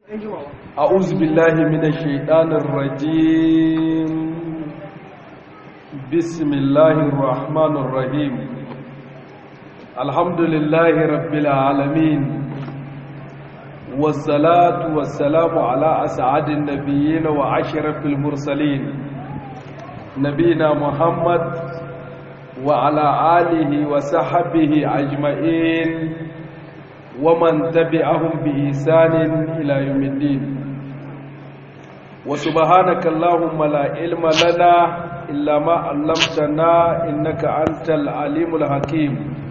أعوذ بالله من الشيطان الرجيم بسم الله الرحمن الرحيم الحمد لله رب العالمين والصلاة والسلام على أسعد النبيين وعشرف المرسلين نبينا محمد وعلى آله وصحبه أجمعين ومن تبعهم بإحسان إلى يوم الدين وسبحانك اللهم لا علم لنا إلا ما علمتنا إنك أنت العليم الحكيم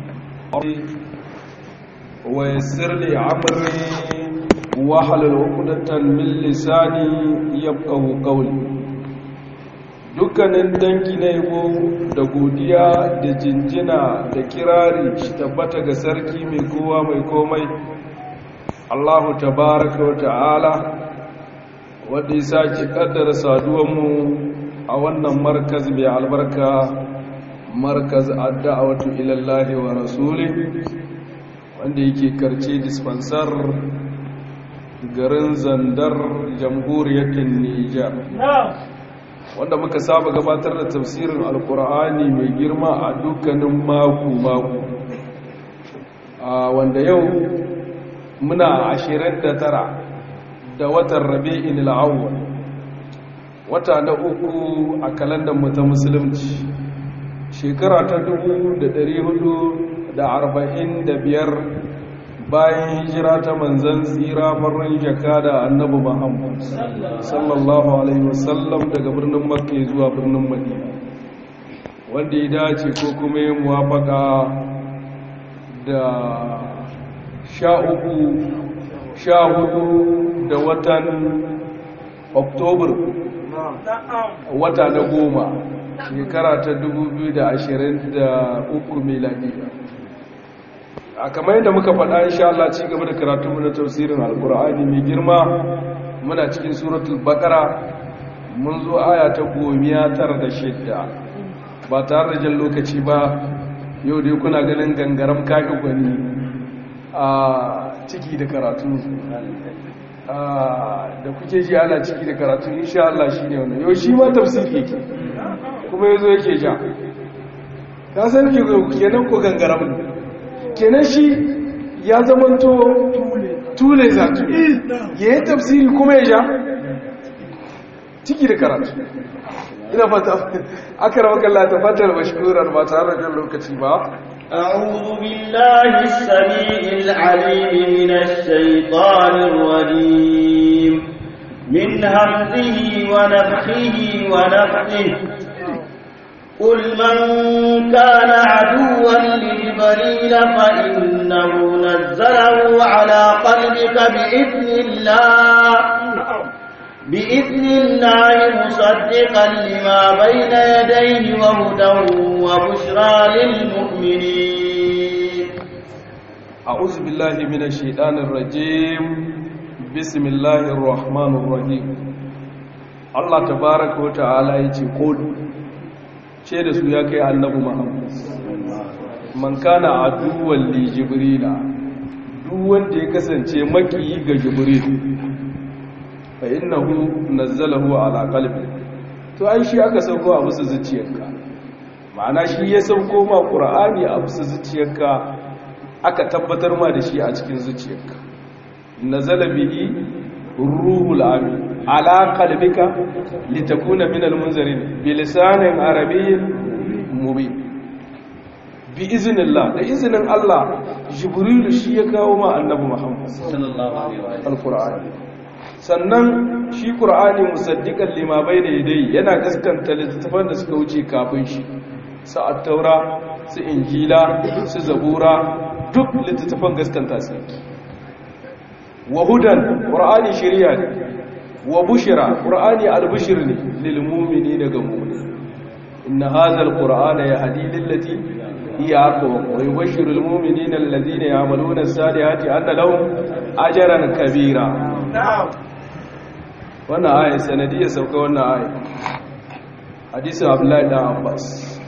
ويسر لي عمري واحلل عقدة من لساني يفقه قولي dukkanin dangi na yabo da godiya da jinjina da kirari shi tabbata ga sarki mai kowa mai komai allahu tabaraka wa ta'ala wadda ya sake kaddara saduwanmu a wannan markaz mai albarka markaz adda'awatu ilallahi wa rasuli wanda yake karce dispensar garin zandar jamhuriyar nijar wanda muka saba gabatar da tafsirin alkur'ani mai girma a dukkanin mako-mako wanda yau muna ashirin da tara da watan rabi'in al'awwal wata na uku a kalandar mu ta musulunci shekara ta dubu da dari hudu da arba'in da biyar bayan hijira ta manzan tsira farin jaka da annabi muhammad sallallahu alaihi wasallam daga birnin makka zuwa birnin madina wanda ya dace ko kuma ya muwafaka da sha uku sha hudu da watan oktobar wata na goma shekara ta 2023 miladiya a kamar yadda muka faɗa insha Allah ci gaba da karatu na tafsirin alkur'ani mai girma muna cikin suratul baqara mun zo aya ta gomiya tara da shidda ba tare da jan lokaci ba yau dai kuna ganin gangaram kaƙi gwani a ciki da karatu da kuke ji ana ciki da karatu insha Allah shi ne wannan yau shi ma tafsiri yake kuma yazo yake ja ka san ki kenan ko gangaram ne kenan shi ya zamanto tule zatu ya yi tafsiri kuma ya ja ciki da karatu ina fata aka rawa kalla ta fatar mashkurar ba tare da lokaci ba أعوذ بالله السميع العليم من الشيطان الرجيم من همزه ونفخه ونفخه قل من كان عدوا لجبريل فإنه نزله على قلبك بإذن الله بإذن الله مصدقا لما بين يديه وهدى وبشرى للمؤمنين أعوذ بالله من الشيطان الرجيم بسم الله الرحمن الرحيم الله تبارك وتعالى يقول ce da su ya kai annabu muhammad man kana aduwan li jibrila duk wanda ya kasance makiyi ga jibril fa innahu nazzalahu ala qalbi to ai shi aka sauko a musu zuciyarka ma'ana shi ya sauko ma qur'ani a musu zuciyarka aka tabbatar ma da shi a cikin zuciyarka nazala bihi ruhul amin ala qalbika litakuna minal munzirin bilisanin arabiyyin mubin bi iznillah da iznin Allah jibrilu shi ya kawo ma annabi Muhammad sallallahu alaihi wa alqur'ani sannan shi qur'ani musaddiqan lima bayna yadayhi yana gaskanta littattafan da suka wuce kafin shi su at-taura su injila su zabura duk littattafan gaskanta su wa hudan qur'ani shari'a ne wa bushira qur'ani al-bushr ne lil mu'mini daga mu'min inna hadha al-qur'ana yahdi lillati hiya aqwam wa yubashshiru al-mu'minina alladhina ya'maluna as-salihati anna lahum ajran kabira wannan aya sanadiyya sauka wannan aya hadisin abdullahi dan abbas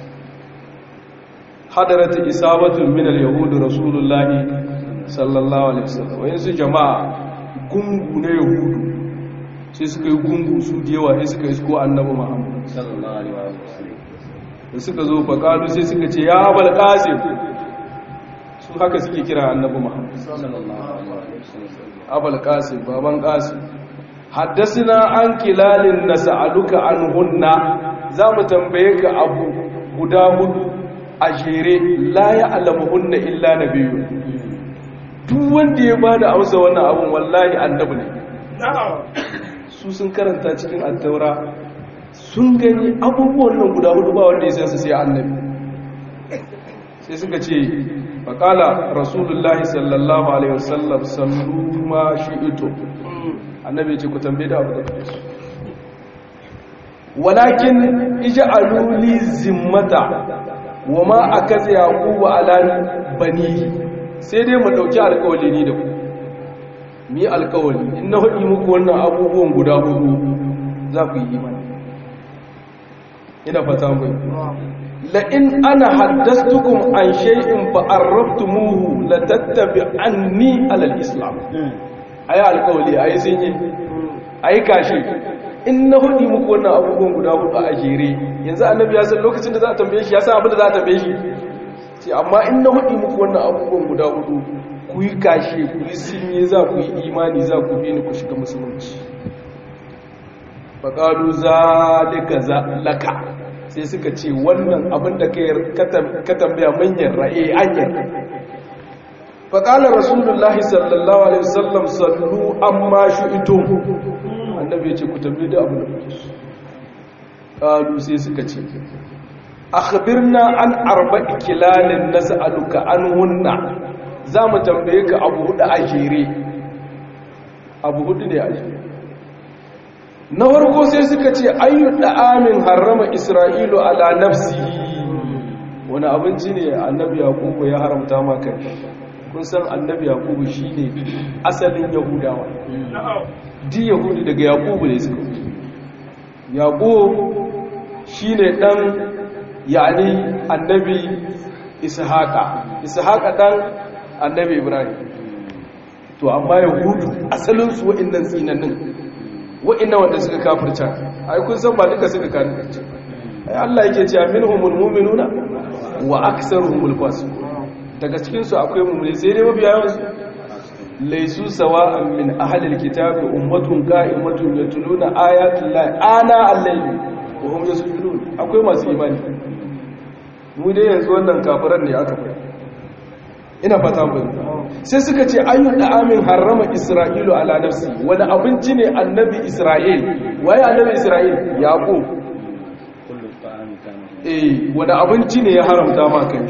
hadarat isabatu min al-yahud rasulullahi sallallahu alaihi wasallam wayansu jama'a gungu na yahudu sai suka yi gungu su da yawa sai suka isko annabi muhammad sallallahu alaihi wasallam da suka zo faƙalu sai suka ce ya abal ƙasim su haka suke kira annabi muhammad sallallahu alaihi wasallam abal ƙasim baban ƙasim haddasina an kilalin na sa'aluka an hunna za mu tambaye ka abu guda hudu a jere la ya alamu hunna illa na biyu duk wanda ya ba da amsa wannan abun wallahi annabi ne su sun karanta cikin attaura sun gani abubuwan nan guda hudu ba wanda ya san su sai annabi sai suka ce faƙala rasulullahi sallallahu alaihi wasallam sallu ma shi ito annabi ce ku tambaye da abu da kuke so walakin ij'alu li zimmata wa ma akaza yaqubu ala bani sai dai mu dauki alƙawari ni da ku mi alƙawari in na hudi muku wannan abubuwan guda hudu za ku yi imani ina fata mai la in ana haddastukum an shay'in fa arraftumuhu la tattabi'anni ala al-islam ayi alƙawari ayi sun yi ayi kashi in na hudi muku wannan abubuwan guda hudu a jere yanzu annabi ya san lokacin da za a tambaye shi ya san abin da za a tambaye shi ce amma in na hudi muku wannan abubuwan guda hudu ku yi kashe ku yi sinye za ku yi imani za ku bi ni ku shiga musulunci faƙalu za laka sai suka ce wannan abin da ka tambaya manyan ra'e anyar faƙalar rasulullahi sallallahu alaihi wasallam sallu amma shi ito annabi ya ce ku tambaye da abin da kuke su ƙalu sai suka ce akhbirna an arba'i kilalin nas'aluka an hunna za mu tambaye ka abu hudu a jere abu hudu ne a jere na farko sai suka ce ayyu da'amin harrama isra'ilu ala nafsi wani abinci ne annabi yakubu ya haramta maka kun san annabi yakubu shine asalin yahudawa di yahudu daga yakubu ne suka yakubu shine dan yani annabi ishaqa ishaqa dan annabi ibrahim to amma yahudu asalin su wa'annan tsinannin wa'annan wanda suka kafirta ai kun san ba duka suka kafirta ai Allah yake cewa minhumul mu'minuna wa aktsaruhumul fasiqun daga cikin su akwai mu'mini sai dai mabiya yawan su laysu sawa'an min ahlil kitabi ummatun qa'imatun yatluna ayati llahi ana al-layli wa hum yasjudun akwai masu imani mu dai yanzu wannan kafiran ne aka fara ina fata mun sai suka ce ayyul da'amin harrama isra'ilu ala nafsi wani abinci ne annabi isra'il waye annabi isra'il yaqub kullu ta'ami kana eh wani abinci ne ya haramta ma kai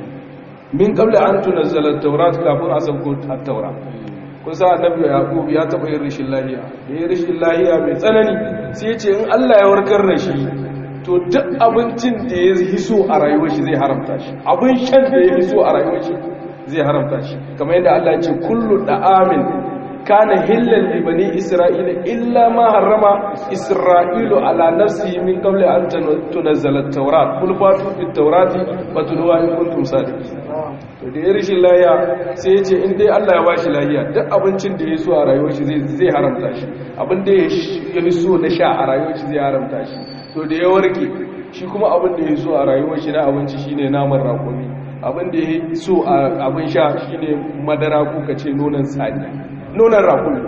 min qabla an tunzala at-taurat kafin a sauko at-taura kun sa annabi yaqub ya taba yin rishin lahiya yayin rishin lahiya mai tsanani sai ya ce in Allah ya warkar da shi to duk abincin da ya hiso a rayuwar shi zai haramta shi abin shan da ya hiso a rayuwar shi zai haramta shi kamar yadda Allah ya ce kullu da'amin kana hillal li bani isra'ila illa ma harrama isra'ilu ala nafsihi min qabli an tunzala at-taurat kul fatu bit-taurati fatluha in kuntum sadiqin to da ya rishin lahiya sai ya ce in dai Allah ya bashi lahiya duk abincin da ya so a rayuwar shi zai zai haramta shi abin da ya so na sha a rayuwar shi zai haramta shi to da ya warke shi kuma abin da ya so a rayuwar shi na abinci shine naman rakumi abin da ya so a abin sha shine madara ko kace nonon sani nonon rakumi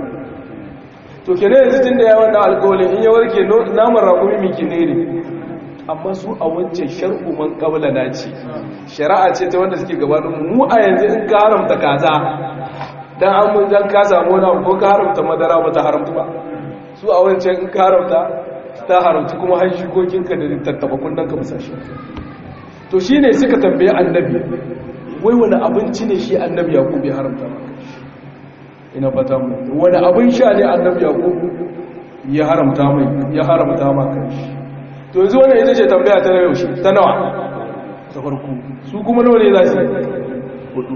to kenan yanzu tunda ya wannan alƙawarin in ya warke naman rakumi miki ne ne amma su a wancan shar'u man qabla na ce shari'a ce ta wanda suke gabanin mu a yanzu in ka haramta kaza dan an mun dan ka samu wani ko ka haramta madara ba ta haramta ba su a wancan in ka haramta ta haramta kuma har shikokinka da tattaba kunnan ka musa shi to shine suka tambaye annabi wai wani abinci ne shi annabi yaqub ya haramta maka ina fata mu wani abin sha ne annabi yaqub ya haramta mai ya haramta maka to yanzu wannan ita ce tambaya ta yau shi ta nawa ta farko su kuma nawa ne za su hudu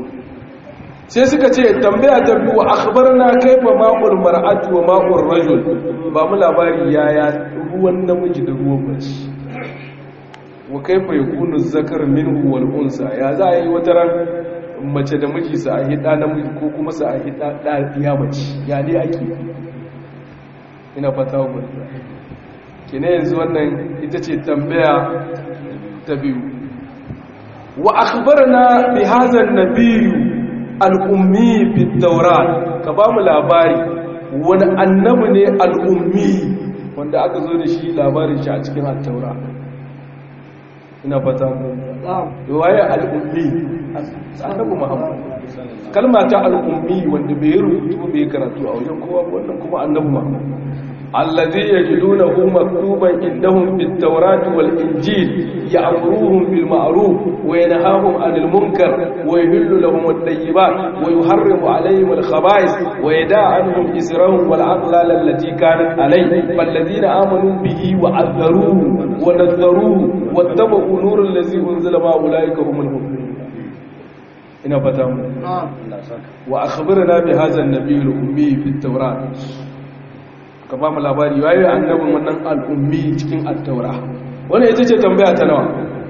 sai suka ce tambaya ta biyu akhbarna kaifa ma'ul mar'atu wa ma'ul rajul ba mu labari yaya ruwan namiji da ruwan mace wa kaifa yakunu zakar minhu wal unsa ya za a yi wata ran mace da miji su a hida namiji ko kuma su a hida ɗaya mace ya ne ake ina fata wa kine yanzu wannan ita ce tambaya ta biyu wa akhbarna bi hadha an-nabiy al-ummi fi tawrat ka ba mu labari wani annabi ne al-ummi wanda aka zo da shi labarin shi a cikin at-taura ina fata mu waye al-ummi annabi muhammad kalma ta al-ummi wanda bai rubutu bai karatu a wajen kowa wannan kuma annabi muhammad الذي يجدونه مكتوبا عندهم في التوراة والإنجيل يأمرهم بالمعروف وينهاهم عن المنكر ويهل لهم الطيبات ويحرم عليهم الخبائث ويدع عنهم إسرهم والأغلال التي كانت عليه فالذين آمنوا به وعذروه ونذروه واتبعوا نور الذي أنزل ما أولئك هم المؤمنون ina fata mu wa akhbirna bi hadha an-nabiy al-ummi fi at-taurat ka ba mu labari waye annabin wannan al'ummi cikin at-taura wannan ita ce tambaya ta nawa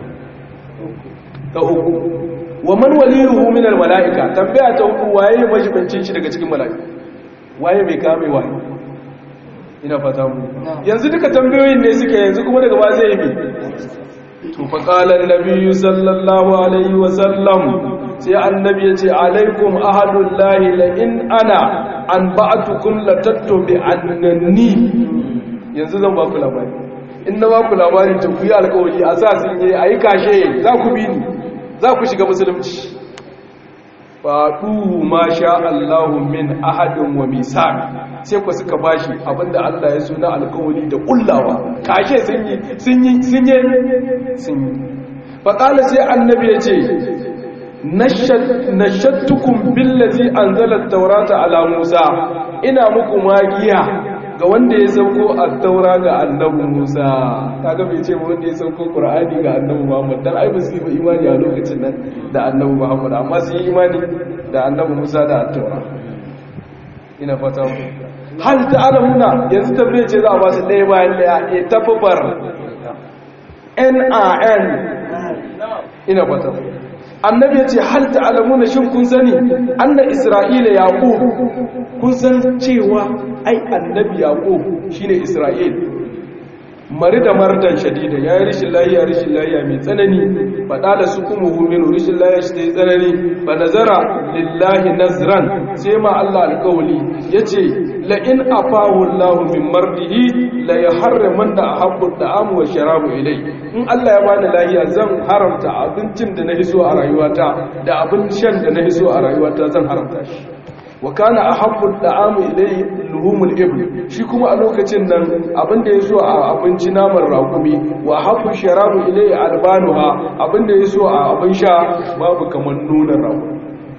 ta uku wa man waliyuhu min al-mala'ika tambaya ta uku waye majibancin shi daga cikin mala'ika waye mai kame waye ina fata mu yanzu duka tambayoyin ne suke yanzu kuma daga ba zai yi to fa qala an-nabiy sallallahu alaihi wa sallam sai annabi ya ce alaikum ahadullahi la in ana an ba'atukum la tattabi annani yanzu zan ba ku labari in na ba ku labari to ku yi alƙawari a sa sun yi ayi kashe za ku bi ni za ku shiga musulunci faɗu ma sha Allahu min ahadin wa misaq sai ku suka bashi abinda Allah ya so na alƙawari da kullawa kashe sun yi sun yi sun yi sun yi faƙala sai annabi ya ce nashattukum billazi anzala at-taurata ala Musa ina muku magiya ga wanda ya sauko at-taura ga annabi Musa kaga bai ce wanda ya sauko Qur'ani ga annabi Muhammad dan ai ba su yi imani a lokacin nan da annabi Muhammad amma su yi imani da annabi Musa da at-taura ina fata mu hal ta'lamuna yanzu tabbace ce za a ba su ɗaya bayan ɗaya e tafabar NAN ina fata mu annabi ya ce hal ta'lamuna shin kun sani anna isra'ila yaqub kun san cewa ai annabi yaqub shine isra'il mari da mardan shadida ya yi rishin lahiya rishin lahiya mai tsanani faɗa da su kuma huminu rishin lahiya shi ta yi tsanani ba nazara lillahi nazran sai ma Allah alƙawali ya ce la'in afahu Allah min mardihi la ya harraman da a haɓɓun da'amu wa sharabu ilai in Allah ya bani lahiya zan haramta abincin da na hiso a rayuwata da abin shan da na hiso a rayuwata zan haramta shi wa kana ahabbu da'amu ilayhi luhumul ibl shi kuma a lokacin nan abinda yaso a abinci naman raƙumi wa habbu sharabu ilayhi albanuha abinda yaso a abin sha babu kaman nunan raƙumi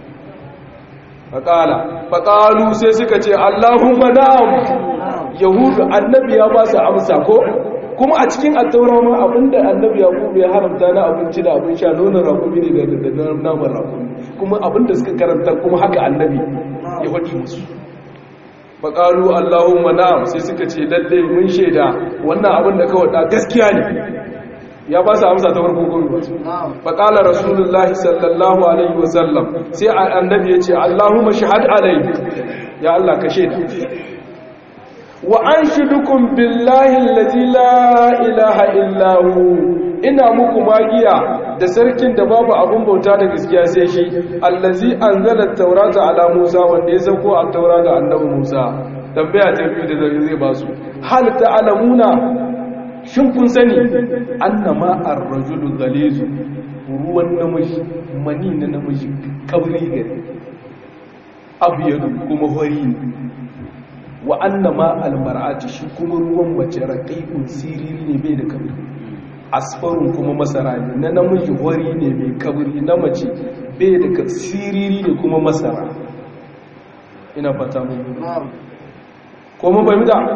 faqala faqalu sai suka ce allahumma na'am yahudu annabi ya ba su amsa ko kuma a cikin attaura ma abinda annabi yaqub ya haramta na abinci da abin sha nonon raƙumi ne da naman raƙumi kuma abinda suka karanta kuma haka annabi ya faɗi musu faƙalu allahumma na'am sai suka ce lalle mun shaida wannan abin da kawai da gaskiya ne ya ba su amsa ta farko gobe ba faƙala rasulullah sallallahu alaihi wasallam sai annabi ya ce allahumma shahad alai ya allah ka shaida wa an shidukum billahi allazi la ilaha illa hu ina muku magiya da sarkin da babu abun bauta da gaskiya sai shi allazi anzala taurata ala musa wanda ya sauko a taura ga annabi musa tambaya ta biyu da zai zai basu hal ta'lamuna shin kun sani annama ar-rajulu ghalizu ruwan namiji mani na namiji kabri gari abyadu kuma hori ne wa annama almar'ati shi kuma ruwan mace raqiqun siriri ne bai da kabri asfarun kuma masara ne na namiji hori ne mai kabri na mace bai da siriri ne kuma masara ina fata mun ko mun bai muta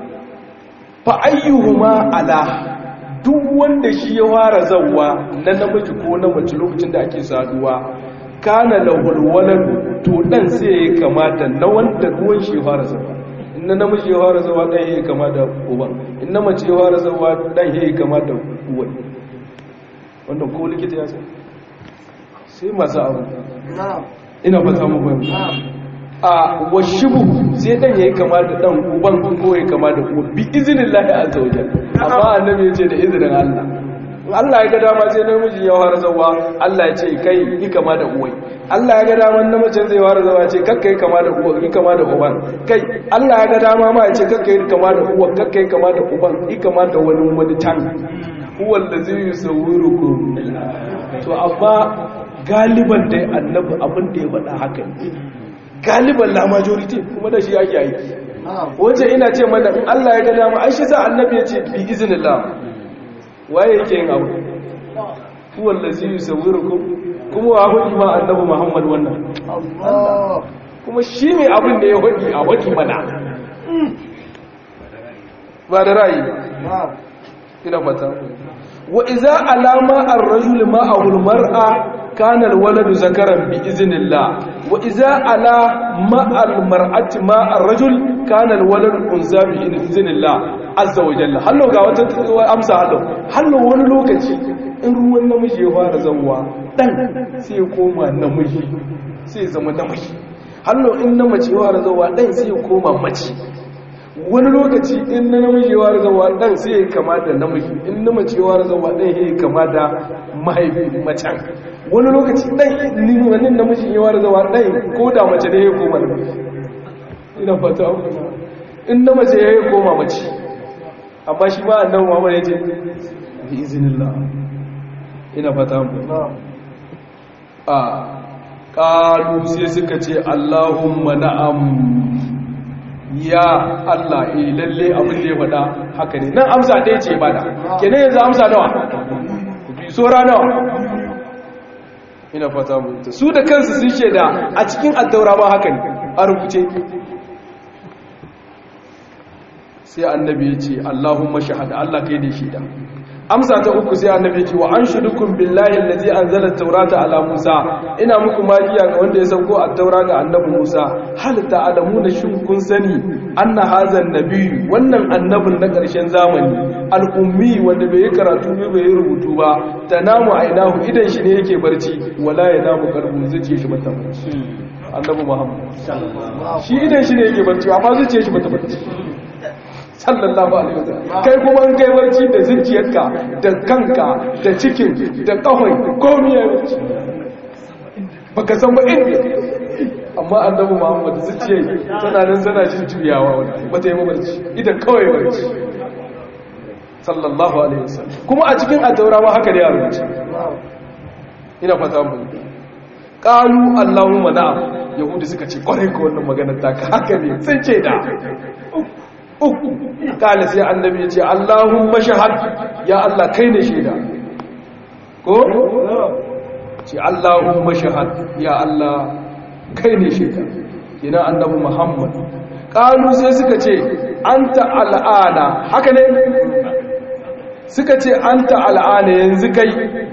fa ayyuhuma ala duk wanda shi ya fara zawwa na namiji ko na mace lokacin da ake saduwa kana lahul walad to dan sai ya kamata na wanda ruwan shi ya fara zawwa na namiji ya fara zawa ɗan ya kama da uban in na mace ya fara zawa ɗan ya kama da uwan wannan ko likita ya san sai masu abu ina fata mu bayan a washibu sai dan yayi kama da dan uban ko yayi kama da uwa bi iznillahi azza wa jalla amma annabi yace da izinin Allah Allah ya ga dama sai namiji ya fara zawa Allah ya ce kai yi kama da uwai Allah ya ga dama namijin zai fara zawa ce kakka yi kama da uwa yi kama da uban kai Allah ya ga dama ma ya ce kakka yi kama da uwa kakka yi kama da uban yi kama da wani wani can huwa allazi yusawwirukum to amma galiban dai annabi abin da ya faɗa haka ne galiban la majority kuma da shi ake aiki wajen ina ce mana in Allah ya ga dama ai shi sa annabi ya ce bi iznillah waye yake yin abu huwa allazi yusawwirukum kuma wa hudu ma annabi Muhammad wannan kuma shi ne abin da ya hudi a hudi mana ba da ra'ayi ina fata wa iza alama ar-rajul ma'ahu al-mar'a kana al-waladu zakaran bi iznillah wa iza ala ma'al mar'ati ma'ar rajul kana al-waladu unza bi iznillah azza wa jalla hallo ga wata amsa hallo hallo wani lokaci in ruwan namiji ya fara zawwa dan sai ya koma namiji sai ya zama namiji hallo in na mace ya fara zawwa dan sai ya koma mace wani lokaci in na namiji ya fara zawwa dan sai ya kama da namiji in na mace ya fara zawwa dan ya kama da mahaifi macen wani lokaci dan wani namiji ya fara zawwa dan ko da mace ne ya koma namiji ina fata in na mace ya koma mace amma shi ba annabi Muhammad ya ce bi iznillah ina fata mu a qalu sai suka ce Allahumma na'am ya Allah eh lalle abin da ya faɗa haka ne nan amsa ɗaya ce bada kenan yanzu amsa nawa bi sora nawa ina fata mu su da kansu sun sheda a cikin addaura ma haka ne a rubuce sai annabi ya ce Allahumma shahada Allah kai ne shaida amsa ta uku sai annabi ya ce wa anshudukum billahi allazi anzala at-taurata ala Musa ina muku magiya ga wanda ya sauko at-taura ga annabi Musa hal ta'lamuna shin kun sani anna hadha an-nabi wannan annabin na ƙarshen zamani al-ummi wanda bai yi karatu bai yi rubutu ba tanamu ainahu idan shi ne yake barci wala yanamu qalbu zuciya shi bata barci annabi Muhammad shi idan shi ne yake barci amma zuciya shi bata barci sallallahu alaihi wasallam kai kuma in kai barci da zuciyarka da kanka da cikin da kafai komai ya barci baka san ba inda amma annabi Muhammad zuciyar tana nan tana jin juyawa wannan bata yi barci idan kawai barci sallallahu alaihi wasallam kuma a cikin ataurawa haka da yaro ce ina fata mun qalu allahumma na'am yahudi suka ce kwarai ko wannan maganar ta haka ne sun ce da uku kala sai annabi ya ce Allahumma shahad ya Allah kai ne shaida ko ce Allahumma shahad ya Allah kai ne shaida ina annabi Muhammad kalu sai suka ce anta al'ana haka ne suka ce anta al'ana yanzu kai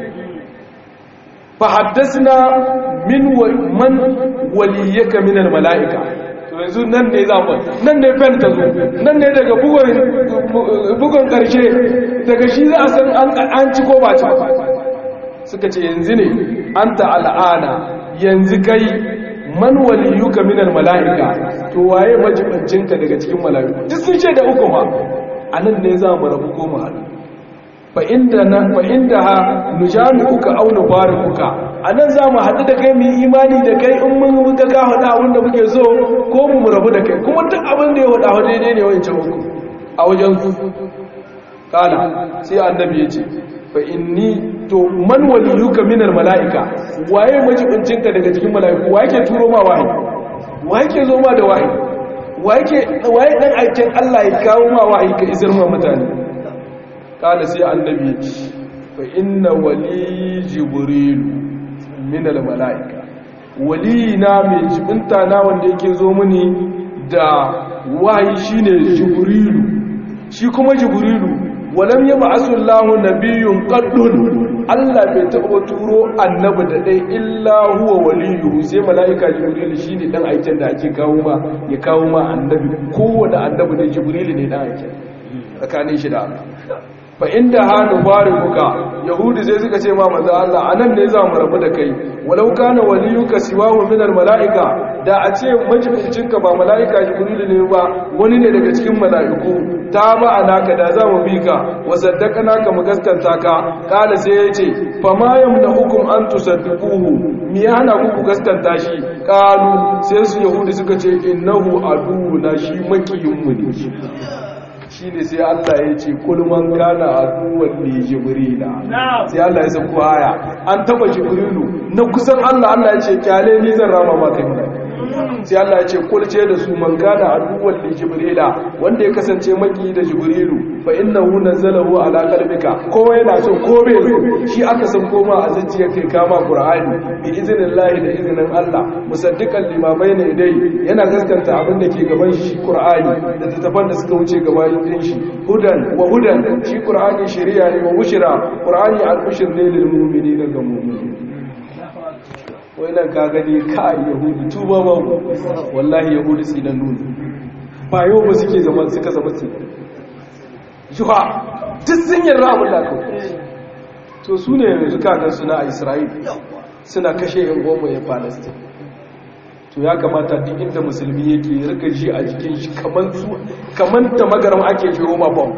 fa haddasna min man waliyaka min al-mala'ika yanzu nan ne zaɓar nan ne fen ta zo nan ne daga bugon ƙarshe daga shi za a san an ci ko ba ci suka ce yanzu ne an al'ana yanzu kai man waliyuka minal mala'ika to waye majibancinka daga cikin mala'iku duk sun ce da uku ma a nan ne za mu rabu ko mu haɗu fa inda na fa inda ha nujami'uka aw nufariquka anan zamu haɗu da kai mu imani da kai in mun muka ka hada abin da muke so ko mu rabu da kai kuma duk abin da ya hada wa daidai ne wancan uku a wajen su kana sai annabi ya ce fa inni to man waliyuka minal malaika waye majibincinka daga cikin malaiku waye ke turo ma wahayi waye ke zo ma da wahayi waye ke waye dan aikin Allah ya kawo ma wahayi ka isar ma mutane kala sai annabi ya ce fa inna wali jibrilu min al malaika wali na mai jibinta na wanda yake zo mini da wahayi shine jibrilu shi kuma jibrilu walam yab'asu Allahu nabiyyun qaddun Allah bai taɓa turo annabi da dai illa huwa waliyuhu sai malaika jibrilu shine dan aikin da ake kawo ma ya kawo ma annabi kowanne annabi da jibrilu ne dan aikin tsakanin shi da Allah fa inda hanu baribuka yahudi sai suka ce ma manzo Allah anan ne za mu rabu da kai walau kana waliyuka siwahu min almalaika da a ce majibincinka ba malaika jibril ne ba wani ne daga cikin malaiku ta ba anaka da za mu bi ka wa saddaqana ka mu gaskanta ka kala sai ya ce fa ma yamnahukum an tusaddiquhu me ya hana ku ku gaskanta shi kalu sai su yahudi suka ce innahu aduwuna shi makiyinmu ne shi ne sai Allah ya ce kulman kana aduwan ne jibrila sai Allah ya sauko haya an taba jibrilu na kusan Allah Allah ya ce kyale ni zan rama maka ne sai Allah ya ce kulce da su man kana aduwan ne jibrila wanda ya kasance maki da jibrilu fa innahu nazzalahu ala qalbika ko yana so ko bai so shi aka san koma a zuciya kai kama qur'ani bi iznillahi da iznin Allah musaddiqan limamai ne dai yana gaskanta abin da ke gaban shi qur'ani da tattafan da suka wuce gaban din shi hudan wa hudan shi qur'ani shari'a ne wa bushra qur'ani al-bushr ne lil mu'minina ga mu'mini wannan ka gani ka yahudi tuba ba wallahi yahudi sinan nuni ba yau ba suke zama suka zama su juha duk sun yarda abin da aka to su ne yanzu kagan suna a isra'il suna kashe yan goma ya palestine to ya kamata duk inda musulmi yake rika ji a jikin shi kamar da magaram ake jiro ma bom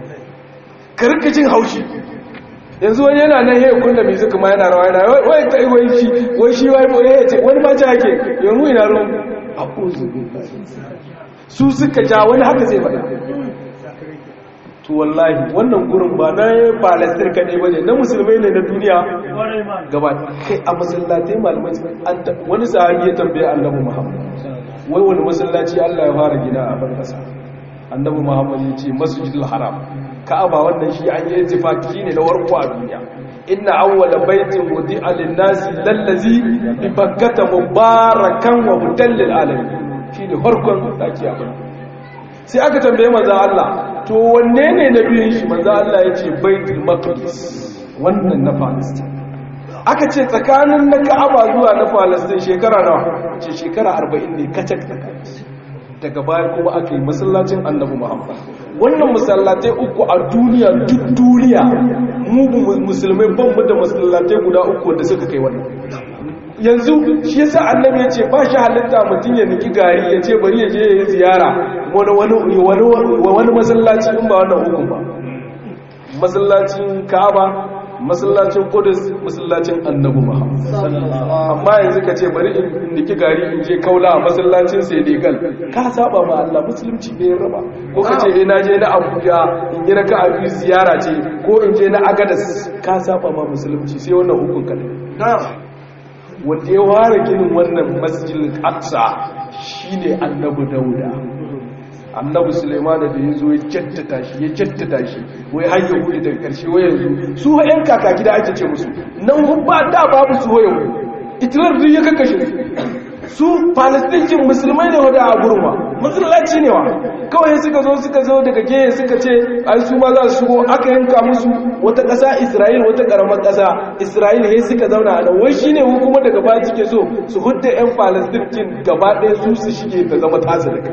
ka rika jin haushi yanzu wani yana nan yau kunna mai zuka ma yana rawa yana wai ta wai shi wai shi wai boye ya ce wani ma ta yake yanzu ina ruwan a ƙuzu su suka ja wani haka zai faɗa to wallahi wannan gurin ba na falastir kaɗai ba ne na musulmai ne na duniya gaba kai a masallatai malamai wani sahabi ya tambaye annabi muhammad wai wani masallaci allah ya fara gina a ban ƙasa annabi muhammad ya ce masjidul haram ka'aba wannan shi an yi intifaki ne na warko a duniya inna awwala baitin wudi'a lin-nasi lallazi bi bakkata mubarakan wa hudan lil alamin shine farkon daki abin sai aka tambaye manzo Allah to wanne ne na biyun shi manzo Allah yace baitul maqdis wannan na Palestine aka ce tsakanin na Ka'aba zuwa na Palestine shekara nawa ce shekara 40 ne kacak tsakanin daga baya kuma aka yi masallacin annabi muhammad wannan masallatai uku a duniya duk duniya mu musulmai ban mu da masallatai guda uku da suka kai wannan yanzu shi yasa annabi ya ce ba shi halitta mutum ya niki gari ya ce bari ya je ya yi ziyara wani masallaci in ba wannan hukun ba masallacin ka'aba masallacin kudus masallacin annabi muhammad amma yanzu ka ce bari in niki gari in je kaula a masallacin senegal ka saba ma allah musulunci ne ya raba ko ka ce ina je na abuja in yi raka abu ziyara ce ko in je na agadas ka saba ma musulunci sai wannan hukun kadai wanda ya ware ginin wannan masjidin aqsa shine annabi dauda annabi suleimana da ya zo ya jaddata shi ya jaddata shi wai har ya hudu daga ƙarshe wai yanzu su yan kakaki da ake ce musu nan ba da babu su wayo itilar duk ya kakashe su su palestincin musulmai ne wadda a gurma musulunci ne wa kawai suka zo suka zo daga geye suka ce ai su ma za su shigo aka yanka musu wata ƙasa isra'il wata ƙaramar ƙasa isra'il he suka zauna a nan wai shine mu kuma daga baya suke so su hudda yan palestincin gaba ɗaya su su shige ta zama tasu da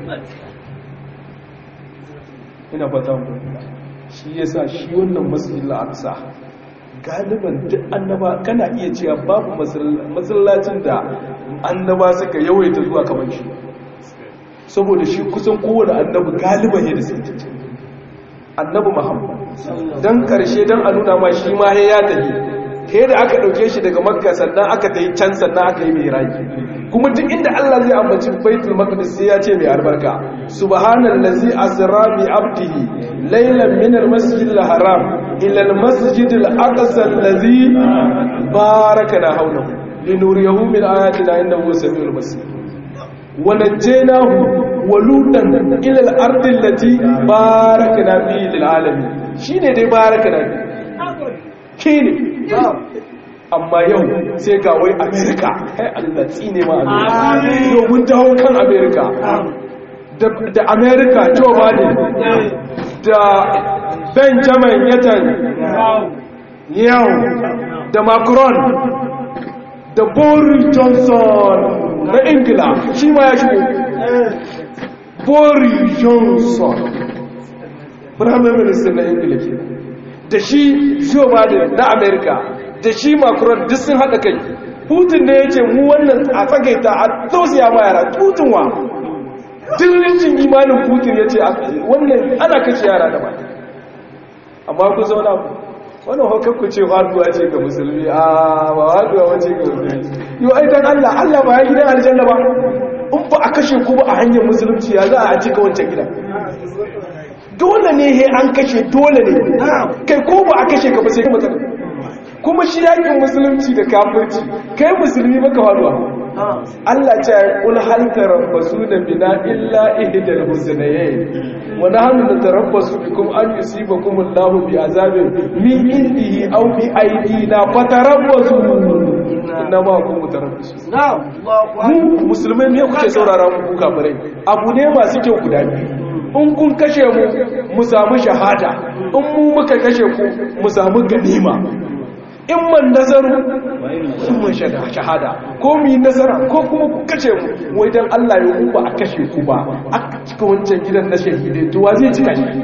ina fata mu shi yasa shi wannan masjidil aqsa galiban duk annaba kana iya cewa babu masallacin da annaba suka yawaita zuwa kamar shi saboda shi kusan kowane annabi galiban ne da suke annabi muhammad dan karshe dan a nuna ma shi ma ya tafi kai da aka dauke shi daga makka sannan aka tayi can sannan aka yi miraji kuma duk inda Allah zai ambaci baitul maqdis sai ya ce mai albarka subhanallazi asra bi abdihi laylan min almasjidil haram ila almasjidil aqsa allazi barakana hawlahu linuriyahu min ayatina innahu samiul basir wa najaynahu wa lutan ila al-ardi allati barakana fi lil alamin shine dai barakana shine amma yau sai ga wai amerika kai allah tsine ma amerika yau mun dawo kan amerika da amerika joe biden da benjamin yatan yau da macron da boris johnson na ingila shi ma ya shigo boris johnson prime minister na ingila ke da shi joe biden na america da shi macron duk sun haɗa kai putin da ya ce mu wannan a tsagaita a tausaya ma yara putin wa duk rincin imanin putin ya ce wannan ana kashe yara da ba amma ku zauna ku wannan hukar ku ce haduwa ce ga musulmi a ba haduwa wace ga musulmi yau ai dan Allah Allah ba ya gidan aljanna ba in ba a kashe ku ba a hanyar musulunci ya za a cika wancan gida dole ne he an kashe dole ne kai ko ba a kashe ka ba sai kuma kuma shi yakin musulunci da kafirci kai musulmi baka faruwa Allah ce kul hal tarabbasuna bina illa ihdal husnayn wa nahnu natarabbasu bikum an yusibakum Allahu bi azabin min indihi aw bi aydina fatarabbasu inna ma kum mutarabbisu mu musulmai ne kuke saurara mu kafirai abu ne masu kyau guda biyu in kun kashe mu mu samu shahada in mu muka kashe ku mu samu ganima in man nazaru in man shahada ko mu yi nasara ko kuma ku kashe mu wai dan Allah ya ba a kashe ku ba aka cika wancan gidan na shahidai to wa zai cika shi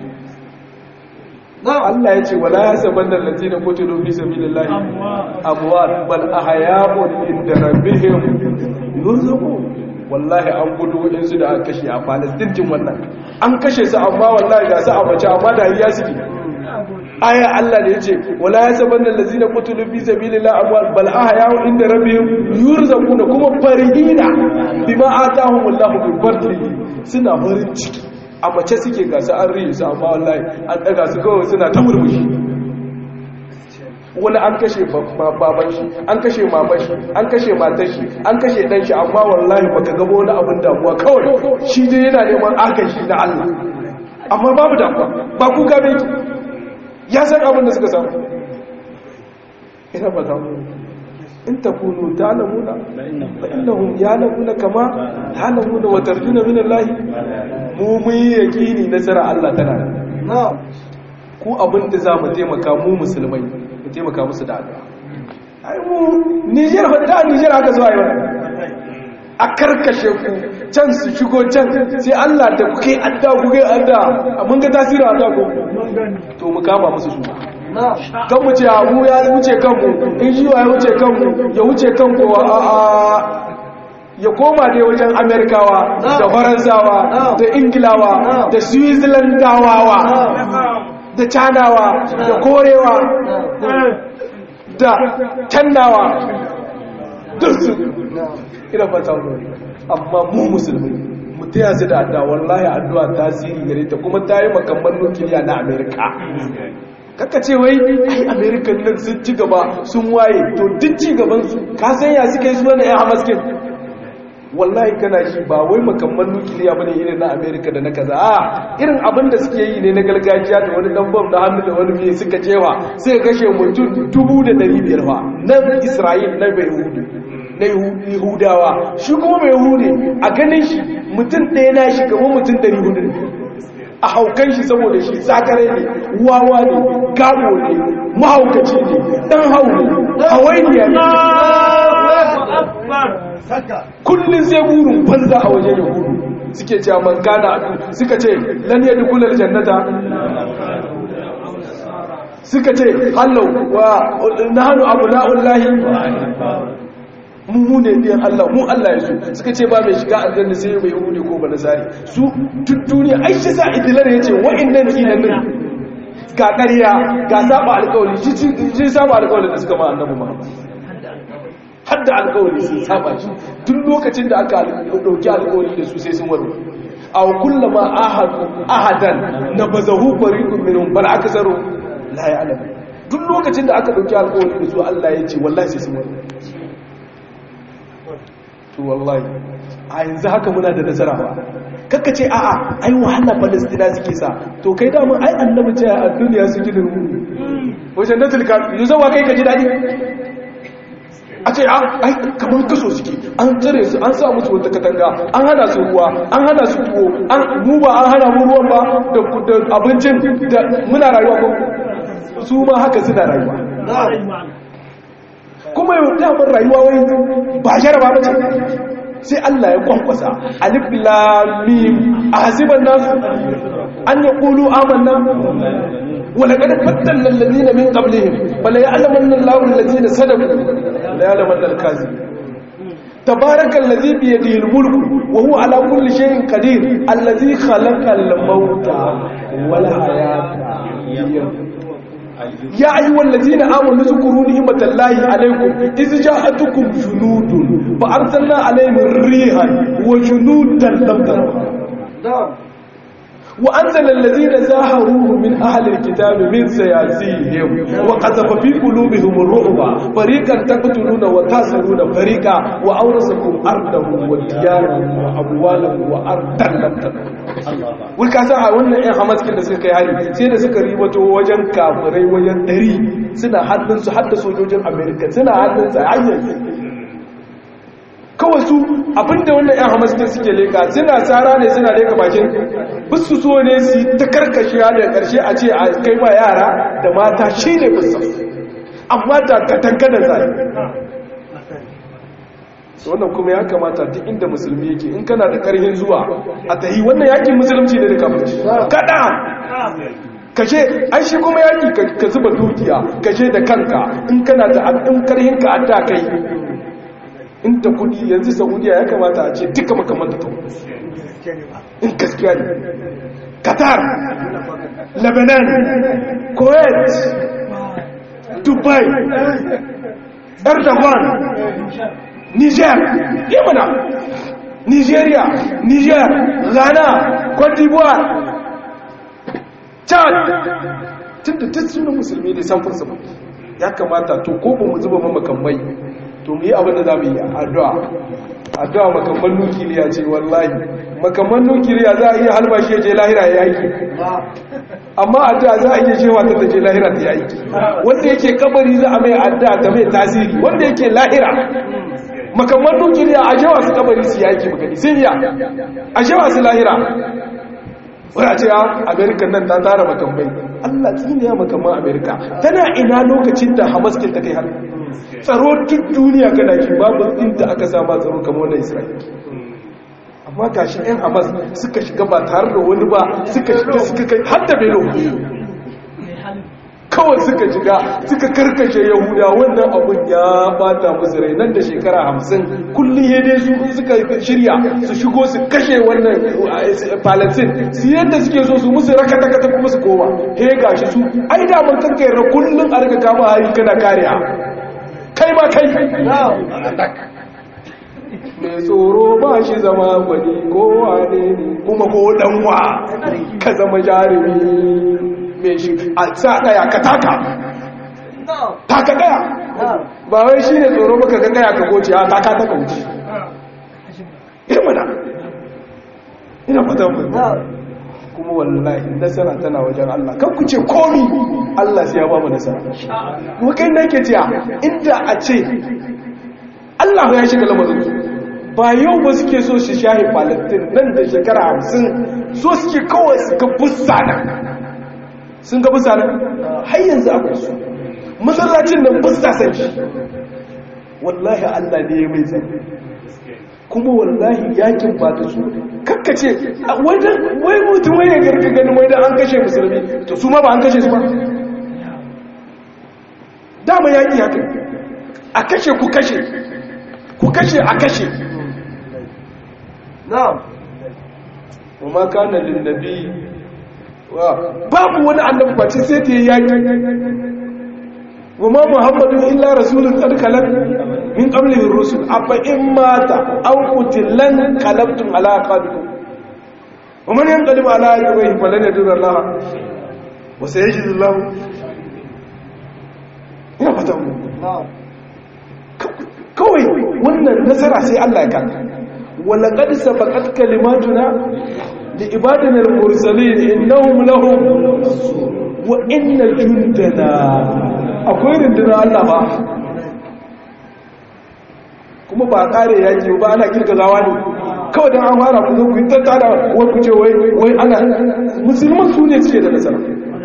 Allah ya ce wala yasabanna allazina qutilu fi sabilillahi amwat bal ahya'un inda rabbihim yurzaqun wallahi an gudu waɗansu da aka kashe a palestine jin wannan an kashe su amma wallahi ga su a mace amma da ya suke aya Allah da ya ce wala ya saban da lazina kutulu fi sabilillah amwal bal ahya inda rabbihim yurzaquna kuma farihina bima atahum Allahu min fadlihi suna farin ciki a mace suke ga su an riyu su amma wallahi an daga su kawai suna ta murmushi wani an kashe baban shi an kashe maman shi an kashe matar shi an kashe dan shi amma wallahi baka gaba wani abin damuwa kawai shi dai yana neman agaji na Allah amma babu damuwa ba ku gabe ki ya san abin da suka samu ina ba ta in takunu ta'lamuna fa innahum ya'lamuna kama ta'lamuna wa tarjuna min Allah mu mun yaqini nasara Allah tana ku abin da za mu taimaka mu musulmai mu taimaka musu da addu'a ai mu Niger hada Niger haka zuwa yau a karkashe ku can su shigo can sai Allah da kuke adda kuke adda mun ga tasirin adda ko to mu kama musu su kan mu ce mu ya wuce kanmu in shi ya wuce kanmu ya wuce kanku a a ya koma dai wajen amerikawa da faransawa da ingilawa da switzerlandawa da canawa da korewa da cannawa duk su ina fata mu amma mu musulmi mu taya su da addu'a wallahi addu'a tasiri gare ta kuma ta yi makamman nukiliya na amerika kaka ce wai ai american nan sun ci gaba sun waye to duk ci gaban su ka san ya suka yi su wani yan hamaskin wallahi kana shi ba wai makamman nukiliya bane irin na america da na kaza a irin abin da suke yi ne na gargajiya da wani dan bom da hannu da wani mai suka cewa sai kashe mutum dubu da dari biyar fa na isra'il na bai hudu na yahudawa shi kuma mai hudu a ganin shi mutum ɗaya na shi gaba mutum dari hudu a haukan shi saboda shi sakare ne wawa ne gabo ne mahaukaci ne dan hau ne hawainiya ne kullum sai burin banza a wajen yahudu suke cewa man gana suka ce lan yadda kullum jannata suka ce hallau wa na hannu abu na'ullahi mu ne biyan Allah mu Allah ya so suka ce ba mai shiga aljanna sai bai hude ko ba nasari su duk duniya ai shi sa idilar ya ce wa'annan kinan nan ga ƙarya ga saba alƙawari shi saba alƙawari da suka ma annabi Muhammad hadda alƙawari sun saba shi duk lokacin da aka dauki alƙawari da su sai sun waro aw kullama ahadu ahadan nabazahu fariqun minhum bal aksaru la ya'lam duk lokacin da aka dauki alƙawari da su Allah ya ce wallahi sai sun waro to wallahi a yanzu haka muna da nasara ba kakka ce a'a ai wahala palestina suke sa to kai da mun ai annabi ce a duniya su ji da mu wajen da tilka yanzu wa kai ka ji dadi a ce ai kamar kaso suke an tsare su an sa musu wata katanga an hana su ruwa an hana su tuwo an mu ba an hana mu ruwan ba da abincin da muna rayuwa ko su ma haka suna rayuwa kuma yau damar rayuwa wai ba jaraba ba ce sai Allah ya kwankwasa alif lam mim ahsiban nasu an yaqulu amanna wa laqad fatanna alladhina min qablihim bal ya'lamanna Allahu alladhina sadaqu la ya'lamanna al-kadhibin تبارك الذي بيده الملك وهو على كل شيء قدير الذي خلق الموت والحياة يا أيها الذين آمنوا اذكروا نعمة الله عليكم إذ جاءتكم جنود فأرسلنا عليهم ريحا وجنودا لم تروها وأنزل الذين زاهروه من أهل الكتاب من سياسيهم وقذف في قلوبهم الرعب فريقا تقتلون وتاسرون فريقا وأورثكم أرضهم وديارهم وأموالهم وأرضا لم تكن wulka sa a wannan yan hamaskin da suka kai hari sai da suka ribato wajen kafirai wajen ɗari suna hannunsu har da sojojin amerika suna hannunsa hanyar kawai su abinda wannan yan hamaskin suke leka suna tsara ne suna leka bakin bisu so ne su ta karkashiya da ƙarshe a ce a kai ma yara da mata shi ne bisa amma da katanka da zai wannan kuma ya kamata duk inda musulmi yake in kana da ƙarhin zuwa a tahi wannan yakin musulunci ne da kafirci kada kashe ai shi kuma yaki ka zuba dukiya kashe da kanka in kana da in karhin ka adda kai in ta kudi yanzu saudiya ya kamata a ce duka makamanta ta in gaskiya ne qatar lebanon kuwait dubai erdogan niger yamana nigeria niger ghana cote d'ivoire chad tun da duk sunan musulmi ne samfur sama ya kamata to ko ba mu zuba mamakamai to mu yi abin da za mu yi addu'a addu'a makamman nukiliya ce wallahi makamman nukiliya za a iya halbashi ya je lahira ya yaki amma addu'a za a iya cewa ta ta je lahira ta yaki wanda yake kabari za a mai addu'a ta mai tasiri wanda yake lahira makamman nukiliya a jewa su kabari su yaki magani sun iya a jewa su lahira wani a ce a amerika nan ta tara makamai allah tsini ya makamman amerika tana ina lokacin da hamaskin ta kai har tsaro duk duniya kana shi babu inda aka sama tsaro kamar wannan isra'ila amma ga shi 'yan hamas suka shiga ba tare da wani ba suka shiga suka kai har da belo kawai suka shiga suka karkashe yahuda wannan abun ya bata musu rai nan da shekara hamsin kullum ya dai su suka shirya su shigo su kashe wannan palestine su yadda suke so su musu raka-takata kuma su koma he ga shi su ai da mun kankaira kullum a rika kama hari kana kariya kai ma kai mai tsoro ba shi zama gwani kowa ne kuma ko danwa ka zama jarumi mai shi a sa daya ka taka taka daya ba wai shi ne tsoro baka ga daya ka goce a taka taka wuce irmana ina fata mu kuma wallahi nasara tana wajen Allah kan ku ce komi Allah sai ya ba mu nasara kuma kai nake cewa inda a ce Allah ya shiga lamarin ba yau ba suke so shi shahi Palestine nan da shekara hamsin so suke kawai su ga bussa nan sun ga bussa nan har yanzu akwai su masallacin nan bussa san shi wallahi Allah ne ya mai zai kuma wallahi yakin ba da su kakkace wai mutum wai ya garka ganin wai da an kashe musulmi to su ma ba an kashe su ba dama yaki haka a kashe ku kashe ku kashe a kashe na'am wa ma kana lin nabi wa babu wani annabi face sai ta yi yaki wa ma muhammadun illa rasulun qad khalat min qablihi ar-rusul afa in mata aw qutilan qalabtum ala aqabikum wa man yanqalib ala aqibihi falan yadur Allah wa sayajidu Allah ina fata mu kawai wannan nasara sai Allah ya kaka wala qad sabaqat kalimatuna li ibadina al-mursalin innahum lahum wa inna jundana akwai rundunar Allah ba kuma ba kare yaki ba ana kirgazawa ne kawai dan an fara ku zo ku tattara wai ku ce wai wai ana musulman su ne suke da nasara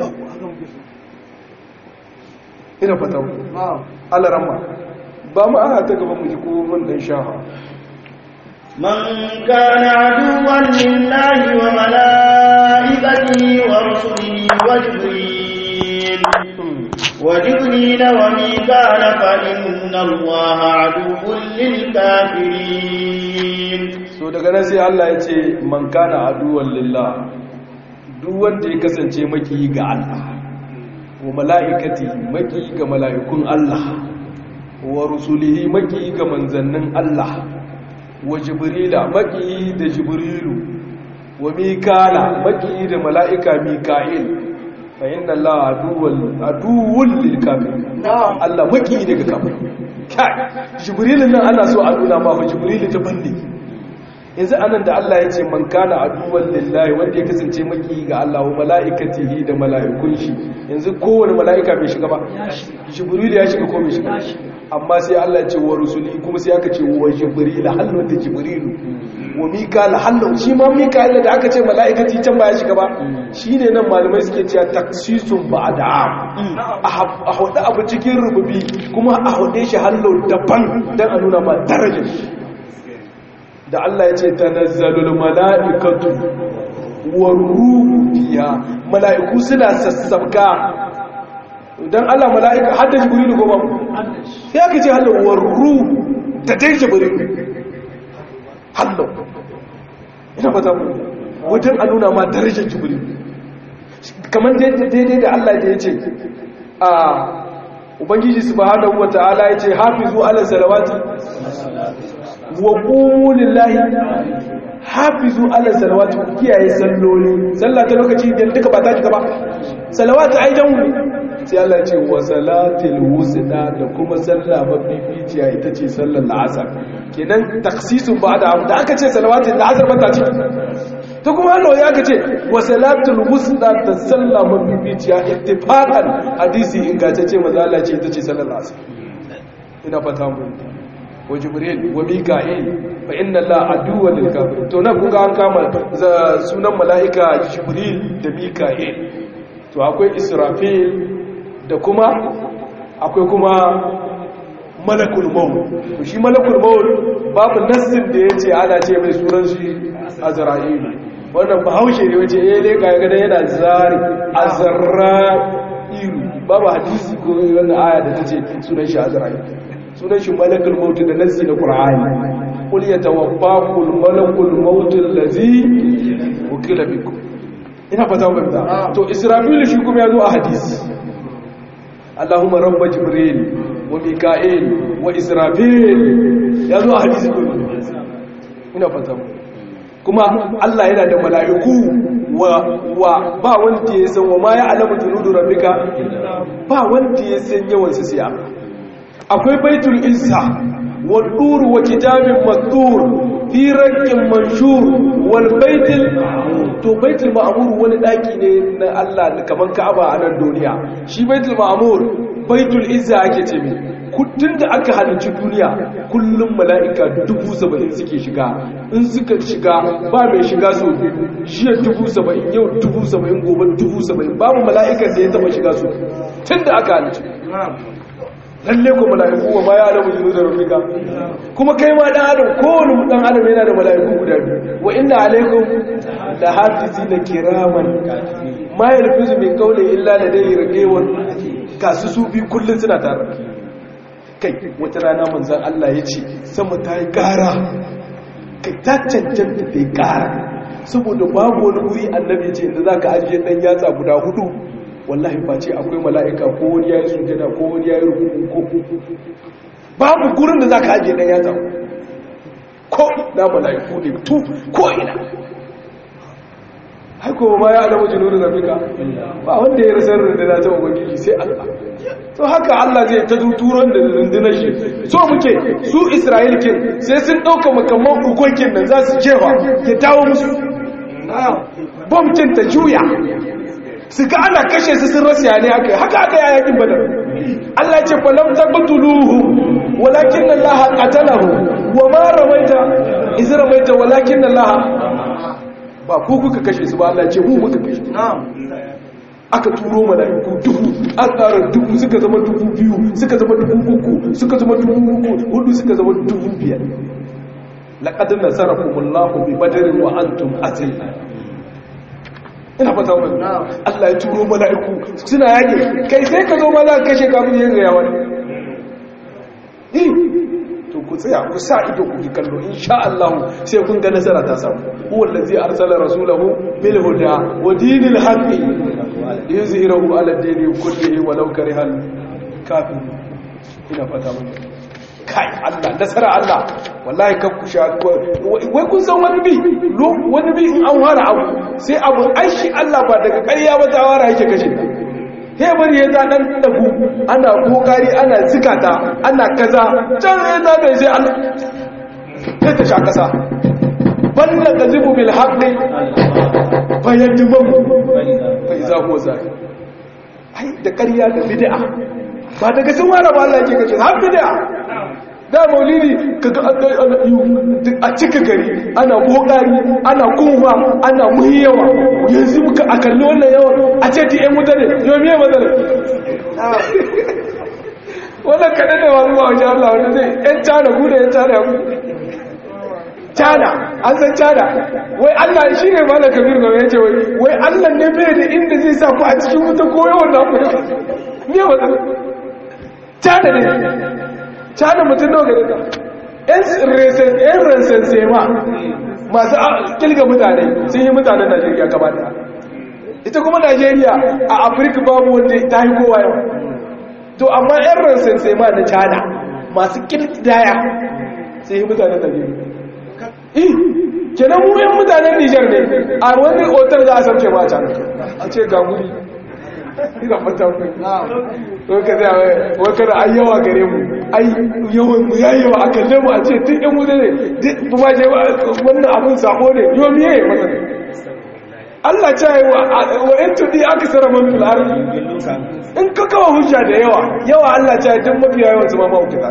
ina fata Allah ramma ba mu ana ta gaban mu ji ko mun dan shafa من كان عدوا لله وملائكته ورسله وجبريل وجبريل وميكال فإن الله عدو للكافرين so daga nan sai Allah ya ce man kana aduwan lillah duk wanda ya kasance maki ga Allah wa mala'ikati maki ga mala'ikun Allah wa rusulihi maki ga manzannin Allah wa jibrila maki da jibrilu wa mikala maki da mala'ika mika'il fa inna Allah aduwwal aduwwul lil kafirin Allah maki daga kafirin kai jibrilin nan ana so a nuna ma fa jibrilu ta bande yanzu anan da Allah ya ce man kana aduwwan lillahi wanda ya kasance maki ga Allah wa mala'ikatihi da mala'ikun shi yanzu kowane mala'ika bai shiga ba jibril ya shiga ko bai shiga amma sai Allah ya ce wa rusuli kuma sai aka ce wa jibril hallu da jibril wa mikal hallu shi ma mikal da aka ce mala'ikati can ba ya shiga ba shine nan malamai suke cewa taksisun ba'da a hudu abu cikin rububi kuma a hude shi hallu daban dan a nuna ma darajar shi da Allah ya ce tanazzalul mala'ikatu wa ruhu fiha mala'iku suna sassabka dan Allah mala'ika hadda jibril goma sai aka ce hallo wa ruhu da dai jibril hallo ina fata mu wajen a nuna ma darajar jibril kamar daidai da Allah da ya ce a ubangiji subhanahu wata'ala ya ce hafizu ala salawati wa ƙulillahi hafizu ala salawatu kiyaye salloli sallah ta lokaci da duka ba ta cika ba salawatu ai dan wuri sai Allah ce wa salatil wusta da kuma sallah mafificiya ita ce sallar la'asar kenan taksisun ba da da aka ce salawatul la'asar ba ta ciki ta kuma Allah ya aka ce wa salatul wusta da sallah mafificiya ittifaqan hadisi ingantacce manzo Allah ce ita ce sallar la'asar ina fata mun wa jibril wa mika'il fa inna allaha aduwwan lil kafirin to nan kun ga an kama sunan mala'ika jibril da mika'il to akwai israfil da kuma akwai kuma malakul maut to shi malakul maut babu nassin da yace ana ce mai sunan shi azra'il wannan bahaushe ne wace eh dai ga ga yana zari azra'il babu hadisi ko wannan aya da tace sunan shi azra'il sunan shi malakul maut da nassi na qur'ani qul yatawaffakum malakul maut allazi wukila bikum ina fata mun da to israfil shi kuma yazo a hadisi Allahumma rabb jibril wa mika'il wa israfil yazo a hadisi ina fata mun kuma Allah yana da mala'iku wa wa ba wanda ya san wa ma ya alamu junudu rabbika ba wanda ya san yawan su siya akwai baitul izza wa dur wa kitabin mastur fi rakin manshur wal baitul to baitul ma'mur wani daki ne na Allah kaman Ka'aba a nan duniya shi baitul ma'mur baitul izza ake ce mi kudin da aka halicci duniya kullum mala'ika dubu saba'in suke shiga in suka shiga ba mai shiga sau jiya dubu saba'in yau dubu saba'in gobe dubu saba'in babu mala'ikan da ya taba shiga su tun da aka halicci lalle ko mala'iku wa ma ya alamu jinu da rafika kuma kai ma dan adam kowane dan adam yana da mala'iku guda biyu wa inna alaikum la hafizina kiraman ma yalfizu min qawli illa ladayhi raqibun kasu su bi kullun suna tare kai wata rana manzon Allah ya ce sama ta yi ƙara kai ta cancanta ta yi ƙara saboda babu wani wuri annabi ce inda za ka ajiye ɗan yatsa guda hudu wallahi ba ce akwai mala'ika ko wani ya yi sujada ko wani ya yi rukuku ko babu gurin da za ka ajiye ɗan yatsa ko na mala'iku ne tu ko ina haiko ma ya alamu jinurin rafika ba wanda ya rasar rundunar ta ubangiji sai allah to haka allah zai ta turon da rundunar shi so muke su isra'il kin sai sun ɗauka makamman ukokin nan za su jefa ya dawo musu bomkin ta juya su ga ana kashe su sun rasa ne haka haka aka yi yakin badar Allah ce falam taqtuluhu walakin Allah qatalahu wa ma ramaita iz ramaita walakin Allah ba ku kuka kashe su ba Allah ce mu muka kashe aka turo mala'iku dubu an tsara dubu suka zama dubu biyu suka zama dubu uku suka zama dubu uku hudu suka zama dubu biyar laqad nasarakumullahu bi badrin wa antum azilla ina fata wani Allah ya turo mala'iku suna yake kai sai ka zo ma za ka kashe kafin yin gaya wani to ku tsaya ku sa ido ku ji kallo insha Allah sai kun ga nasara ta samu huwa allazi arsala rasulahu bil huda wa dinil haqqi yuzhiruhu ala dini kullihi walau karihal kafir ina fata mun kai Allah nasara Allah wallahi kan ku sha wai kun san wani bi wani bi in an wara abu sai abu aishi Allah ba daga ƙarya ba ta wara yake kashe he bari ya za dan dagu ana kokari ana zikata ana kaza can ya za bai sai Allah sai ta sha kasa balla kazibu bil haqqi fayadmu fa iza huwa zahir ai da ƙarya da bid'a ba daga sun wara ba Allah yake kashe har bid'a da maulidi kaga a cika gari ana kokari ana kuma ana muhiyawa yanzu muka a kalli wannan yawan a ce ti yan mutane yau miye matsala wannan kaɗan da wani wajen Allah wanda zai yan cana guda yan cana ya cana an san cana wai Allah shi ne malar kabir ga ya ce wai Allah ne bai da inda zai sa ku a cikin wuta ko yawan na ku miye matsala cana ne cana mutum nawa gare ka yan ransan sema masu kilga mutane sun yi mutanen najeriya gaba da ita kuma najeriya a afirka babu wanda ta yi kowa yau to amma yan ransan sema na cana masu kilgidaya sun yi mutanen najeriya eh kenan mu yan mutanen nijar ne a wani otal za a samce ma a cana a ce ga guri ina fata ku wai ka zai wai kada ai yawa gare mu ai yawan mu ya yawa a kalle mu a ce duk yan wuta ne duk ba je wannan abun sako ne yau miye ya masa ne Allah ce wa in tudi aksara man fil ardi in ka kawo hujja da yawa yawa Allah ce duk mafiya yawan su ma ma hukata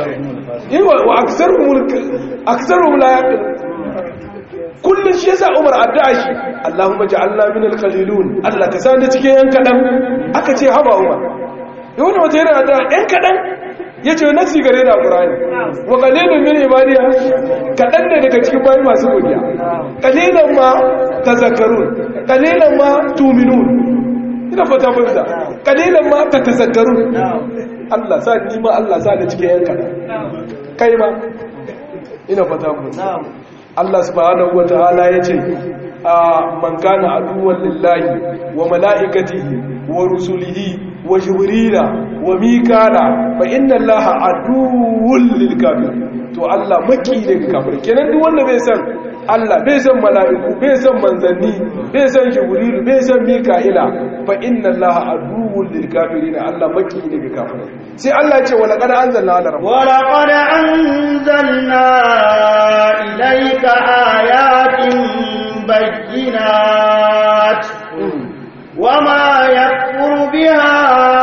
wa aksaruhum aksaruhum la yaqil kullum shi yasa Umar addu'a shi Allahumma ja'alna min al-qalilun Allah ka sani cikin yan kadan aka ce haba Umar yau da wata yana addu'a yan kadan yace nasi gare da Qur'ani wa qalilun min ibadiya kadan ne daga cikin bayi masu godiya qalilan ma tazakkarun qalilan ma tu'minun ina fata fahimta qalilan ma tatazakkarun Allah sa ni ma Allah sa ni cikin yan kadan kai ma ina fata fahimta Allah subhanahu wa ta'ala ya ce a man kana aduwwan lillahi wa mala'ikatihi wa rusulihi wa jibrila wa mikala fa inna allaha aduwwul lil kafir to Allah maki ne ga kafir kenan duk wanda bai san Allah bai san mala'iku bai san manzanni bai san jibril bai san mika'ila fa inna allaha aduwwul lil kafirin Allah maki ne ga kafir sai Allah ya ce wa laqad anzalna ala rabbika wa laqad anzalna ilayka ayatin bayyinat wama yakfuru biha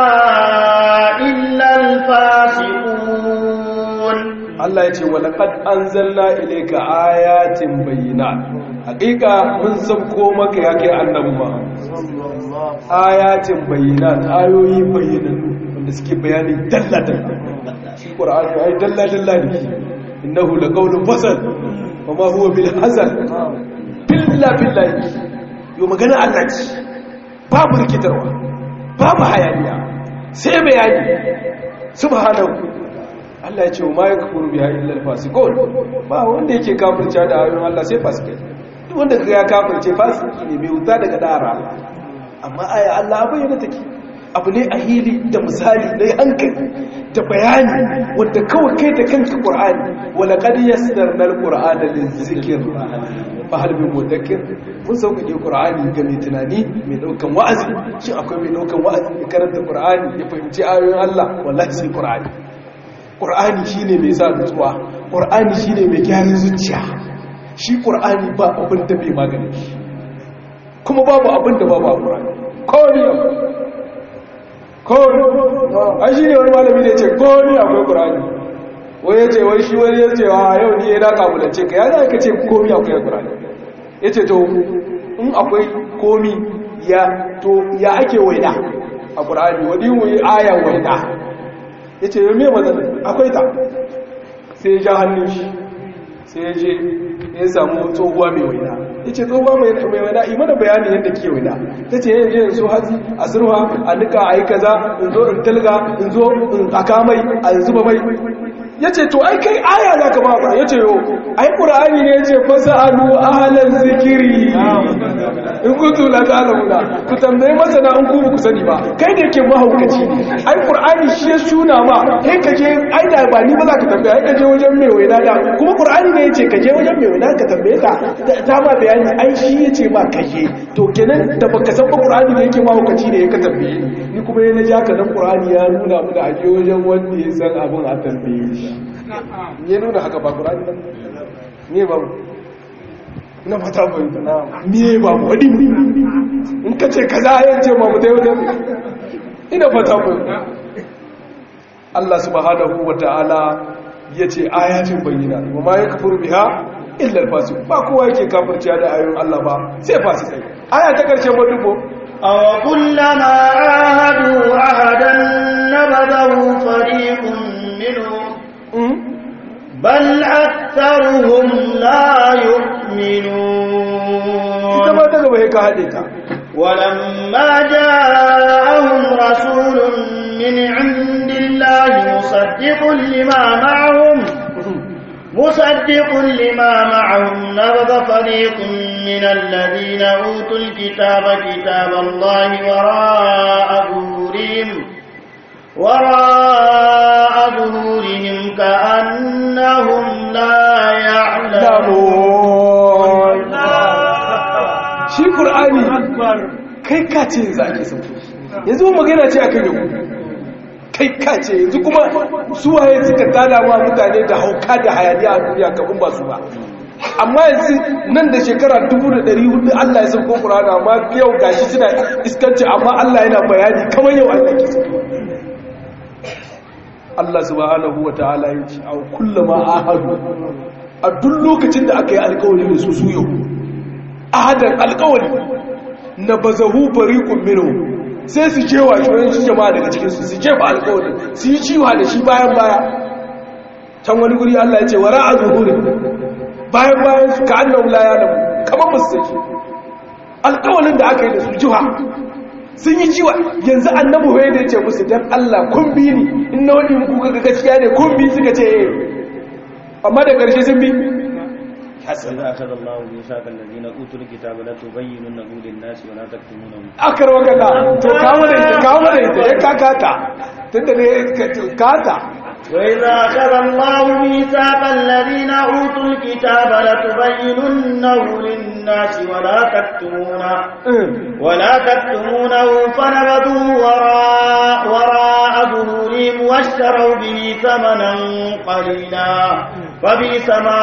illa al-fasiqun Allah ya ce wa laqad anzalna ilayka ayatin bayyinat hakika mun sabko maka ya kai annabi ma ayatin bayyinat ayoyi bayyinannu wanda suke bayani dalla dalla shi qur'ani ai dalla dalla ne innahu laqawlun fasal wa ma huwa bil hazal billa billahi yo magana Allah ce babu rikitarwa babu hayaniya sai bayani subhanahu Allah ya ce wa ma yakfuru biha illa al-fasiqun ba wanda yake kafirce da ayoyin Allah sai fasikai duk wanda kaga ya kafirce fasiki ne mai wuta daga dara amma aya Allah bayyana take abu ne a hili da misali na hankali da bayani wanda kawai kai da kanka Qur'ani wala qad yassarna al-Qur'ana lizikr fa hal min mudakkir mun sauƙaƙe Qur'ani ga mai tunani mai daukan wa'azi shin akwai mai daukan wa'azi ya karanta Qur'ani ya fahimci ayoyin Allah wallahi sai Qur'ani Qur'ani shine mai sa nutsuwa Qur'ani shine mai gyaran zuciya shi Qur'ani ba abin da bai magani kuma babu abin da babu a Qur'ani kawai kawai an shi ne wani malami da ya ce kawai akwai ƙurani wai ya ce wai shi wani ya ce wa yau ni ya da kabulance ka ya za ka ce komi akwai ƙurani ya ce to in akwai komi ya to ya ake waida a ƙurani wani wuyi ayan waida ya ce yau mai matsalin akwai ta sai ya ja hannun shi sai ya je ya samu tsohuwa mai waina ya ce tsohuwa mai waina yi mana bayanin yadda ke waina ta ce yin je so hatsi a surwa a nika a yi kaza in zo in talga in zo in aka mai a zuba mai ya ce to ai kai aya za ka ba ya ce yo ai ƙura'ani ne ya ce fasa alu ahalar zikiri in kuntu la ta'lamuna ku tambaye masana in ku ba ku sani ba kai da yake mahaukaci ai qur'ani shi ya suna ma kai ka je ai da ba ni ba za ka tambaye ai ka je wajen mai waina da kuma qur'ani ne yace ka je wajen mai waina ka tambaye ta ta ma bayani ai shi yace ma ka je to kenan da baka san ba qur'ani ne yake mahaukaci ne ka tambaye ni kuma yana ja ka dan qur'ani ya nuna mu da aje wajen wanda ya san abun a tambaye shi ya nuna haka ba qur'ani ba ne ba na fata fahimta na miye ba wadi in ka ce kaza ya ce ma mutai wajen ina fata fahimta Allah subhanahu wa ta'ala ya ce ayatin bayyana wa ma ya kafuru biha illa alfasi ba kowa yake kafirciya da ayoyin Allah ba sai fasi kai aya ta karshe ba dubo aw kullama ahadu ahadan nabadahu fariqun minhum bal aktharuhum la yu'minun ita ma daga bai ka hade ta ولما جاءهم رسول من عند الله مصدق لما معهم مصدق لما معهم نبذ فريق من الذين أوتوا الكتاب كتاب الله وراء ظهورهم وراء ظهورهم كأنهم لا يعلمون shi ƙur'ani kai kace za a ke sauke yanzu magana ce akan yau kai kace yanzu kuma suwaye suka tada wa mutane da hauka da hayaniya a duniya kafin ba su ba amma yanzu nan da shekara 1400 Allah ya sauko ƙur'ani amma yau gashi suna iskanci amma Allah yana bayani kamar yau Allah ke sauko Allah subhanahu wa ta'ala ya ce a kullama ahadu a duk lokacin da aka yi alkawari da su su yau ahadan alkawari na bazahu fariqun minhum sai su jewa shi shi jama'a daga cikin su su jefa alkawarin su yi ciwa da shi bayan baya can wani guri Allah ya ce wara a zuhuri bayan bayan su ka annahu la ya'lamu kamar ba su saki alkawarin da aka yi da su jiwa sun yi ciwa yanzu annabi hoye da ya ce musu dan Allah kun bi ni in na wani muku ga gaskiya ne kun bi suka ce eh amma da ƙarshe sun bi وإذا أخذ الله ميثاق الذين أوتوا الكتاب لتبيننه للناس ولا تكتمونه akar wakala to kawo da ita kawo da ita ya kakata tunda ne kata وإذا أخذ الله ميثاق الذين أوتوا الكتاب لتبيننه للناس ولا تكتمونه ولا تكتمونه فنبذوه وراء وراء ظهورهم واشتروا به ثمنا قليلا فبئس ما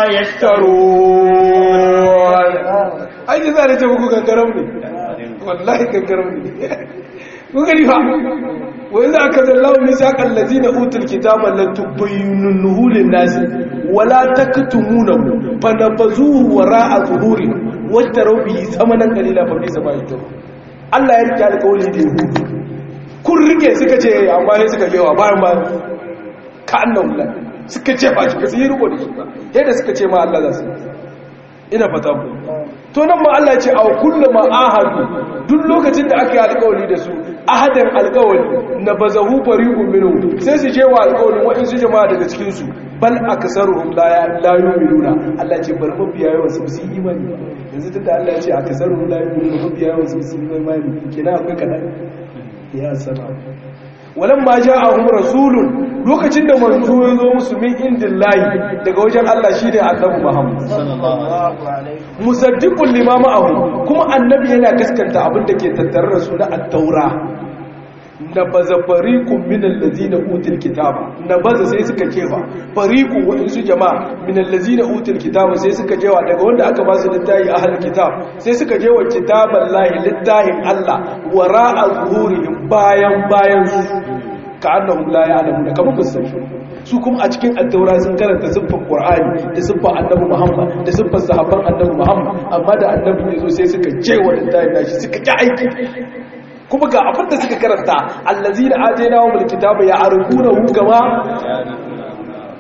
يشترون ai ji za da ce muku kankaram ne wallahi kankaram ne ku gani fa wai za ka zallahu misaqal ladina utul kitaba la tubayyinuhu lin nas wala taktumunahu fa nabazuhu wara'a zuhuri washtaru bihi thamanan qalila fa bi sama yato Allah ya rike alƙawari da yahudu kun rike suka ce amma sai suka jewa bayan bayan ka annahu la suka ce ba shi ba su yi riko da shi ba yadda suka ce ma Allah za su ina fata ku to nan ma Allah ya ce aw kullu ma ahadu duk lokacin da aka yi alƙawari da su ahadan alƙawari na bazahu fariqun minhu sai su je wa alƙawarin waɗansu jama'a daga cikin su bal aksaruhum la la yu'minuna Allah ya ce bar mabiya yawan su su yi imani yanzu tunda Allah ya ce aksaruhum la yu'minuna mabiya yawan su su yi imani kina akwai kadan ya sana walan ma ja'ahum rasulun lokacin da manzo ya zo musu min indillahi daga wajen Allah shine annabi Muhammad musaddiqul lima ma'ahu kuma annabi yana gaskanta abin da ke tattare da su na at-taura nabaza fariqun min allazina utul kitaba nabaza sai suka kefa fariqun waɗansu jama'a min allazina utul kitaba sai suka jewa daga wanda aka ba su littafi ahlul kitab sai suka jewa kitaballahi littafin Allah wara'a zuhurihim bayan bayan su ka annahum la ya'lamu kamar musulmi su kuma a cikin addaura sun karanta siffar qur'ani da siffar annabi muhammad da siffar sahabban annabi muhammad amma da annabi ya zo sai suka je wa littafin nashi suka ki aiki kuma ga abin da suka karanta allazina atainahum alkitaba ya'rifunahu kama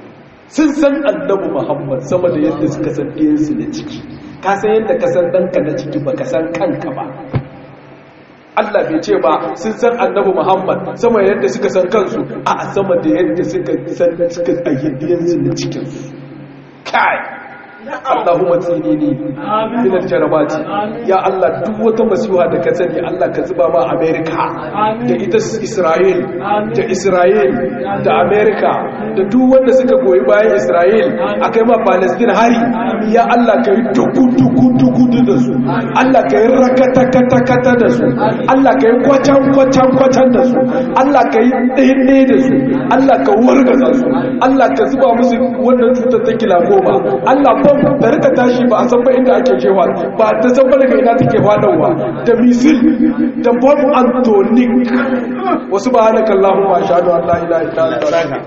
sun san annabi muhammad sama da yadda suka san ɗiyansu na ciki ka san yadda ka san ɗanka na ciki ba ka san kanka ba Allah bai ce ba sun san annabi muhammad sama da yadda suka san kansu a sama da yadda suka san suka ayyabiyansu na cikinsu kai Allahumma tsinini min aljarabati ya Allah duk wata masiha da ka sani Allah ka zuba ma America da ita Israel da Israel da America da duk wanda suka goyi bayan Israel akai ma Palestine hari ya Allah ka yi duku duku duku da su Allah ka yi rakata kata kata da su Allah ka yi kwacan kwacan kwacan da su Allah ka yi ɗaya da su Allah ka wargaza su Allah ka zuba musu wannan cutar ta kila goma Allah ba da rika tashi ba a san ba inda ake jewa ba ta san ba daga ina take faɗawa da misil da bomb antonic wasu ba hana kallahu ma shahadu Allah ila ila